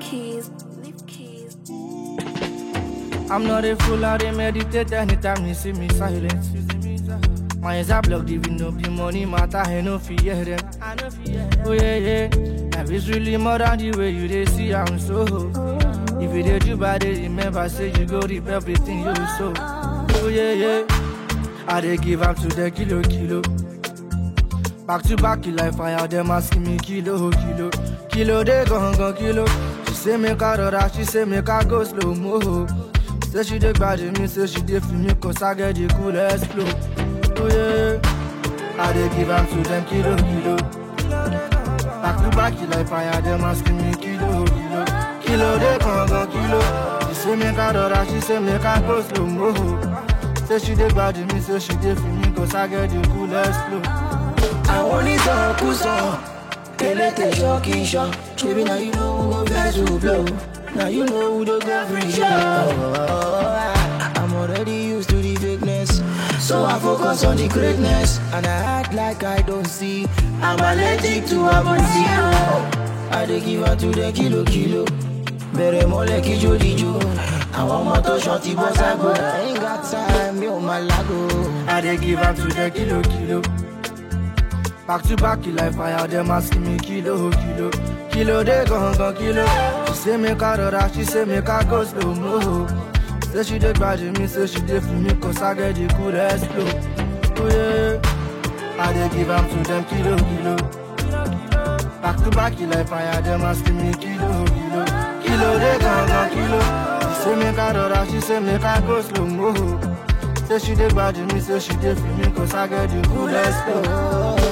keys, leave keys. I'm not a fool, I dey meditate anytime you see me silent. My eyes are blocked, even though the money matter, I no fear them. Oh yeah, yeah. Life is really more than the way you dey see I'm so. If you dey do bad, dey remember say you go reap everything you sow. Oh yeah, yeah. I dey give up to the kilo, kilo. Back to back, you like fire, them asking me kilo, kilo. Kilo, they gon' gon' kilo. She say make I rora, she say make I go slow mo. Say she dey bad me, say she dey feel me, cause I get the coolest flow. Oh yeah, I dey give up to them kilo, kilo. Back to back, you like fire, them asking me kilo, kilo. Kilo, they gon' gon' kilo. She say make I rora, she say make I go slow mo. Say she dey bad me, say she dey feel me, cause I get the coolest flow. àwọn onítọ̀kùsọ elétè ṣọ́ọ̀kì ṣọ́ ṣebí na you know who go vex who blow na you know who dey go free show. I'm already used to the fakeness so I focus on the greatness and I act like I don't see I'm allergic to abonzio. I dey give am to the kilo kilo bẹ̀rẹ̀ mọ́lẹ̀ kíjó díjó àwọn ọmọ tó ṣan ti bọ́ ságo I ain't got time mi ò máa lágo. I dey give am to the kilo kilo. Back to back, you like fire, them asking me kilo kilo. Kilo they gon' gon' kilo. She say make I rora, she say make I go slow mo. Say she dey bad me, say she dey feel me, cause I get the coolest flow. Oh yeah, I dey give am to them kilo kilo. Back to back, you like fire, them asking me kilo kilo. Kilo they gon' gon' kilo. She say make I rora, she say make I go slow mo. Say she dey bad me, say she dey feel me, cause I get the coolest flow.